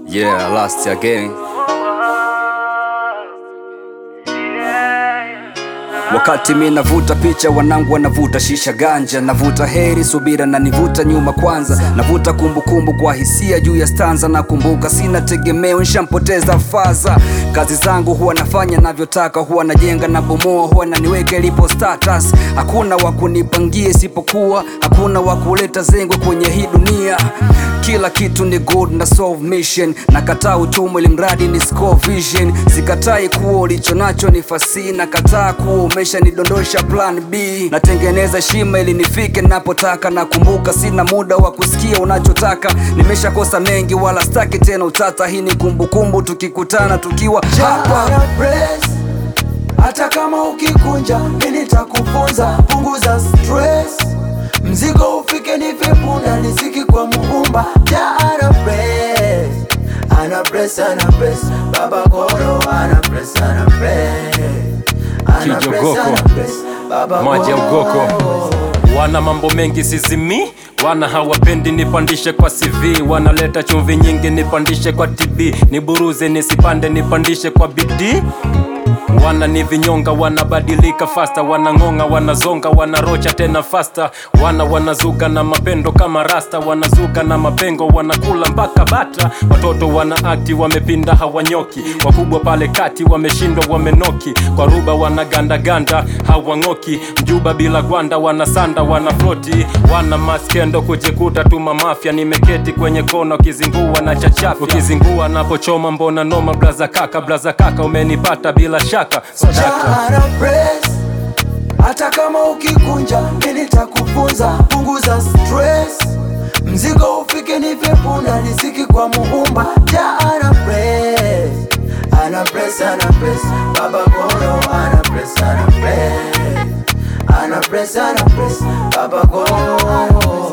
Yeah, last again. Wakati mi navuta picha, wanangu wanavuta shisha ganja, navuta heri subira na nivuta nyuma kwanza, navuta kumbukumbu kwa hisia juu ya stanza. Nakumbuka sina tegemeo, nshampoteza faza. Kazi zangu huwa nafanya navyotaka, huwa najenga na bomoa, huwa naniweka ilipo status. Hakuna wa kunipangia isipokuwa, hakuna wa kuleta zengwe kwenye hii dunia. Kila kitu ni good na solve mission, nakataa utumwa ili mradi ni score vision. Sikatai kuwa ulicho nacho ni fasi, nakataa kuwa umesha nidondosha plan B. Natengeneza shima ili nifike napotaka, nakumbuka sina muda wa kusikia unachotaka. Nimeshakosa mengi wala staki tena utata, hii ni kumbukumbu tukikutana tukiwa hapa. Jana press hata kama ukikunja, mimi nitakufunza. Punguza stress, mzigo ufike nife punda, riziki kwa Muumba. Jana press, ana press, ana press, baba koro ana press, ana press, ana press, Kijogoko. ana press, baba maji ya ugoko wana mambo mengi sizimi wana hawapendi nipandishe kwa CV wanaleta chumvi nyingi nipandishe kwa TB niburuze nisipande nipandishe kwa bidii wana ni vinyonga wanabadilika fasta wanang'onga wanazonga wanarocha tena fasta wana wanazuka na mapendo kama rasta wanazuka na mapengo wanakula mpaka bata watoto wana akti wamepinda hawanyoki wakubwa pale kati wameshindwa wamenoki kwa ruba wanagandaganda hawang'oki mjuba bila gwanda wanasanda wanafloti wana maskendo kujikuta tuma mafya nimeketi kwenye kona ukizingua na chachafya ukizingua napochoma mbona noma blaza kaka blaza kaka umenipata bila shaka sadaka Jana press hata kama ukikunja, mimi nitakufunza. Punguza stress, mzigo ufike nife punda, riziki kwa Muumba. Jana press, ana press, ana press, baba koro ana press, ana press, ana press, ana press, baba koro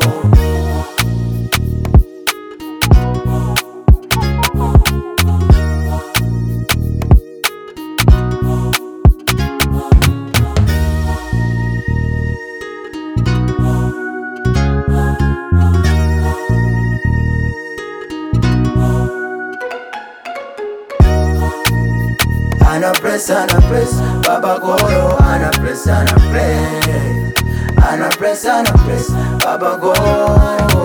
Ana press, ana press, baba koro ana press, ana press, ana press, ana press, baba koro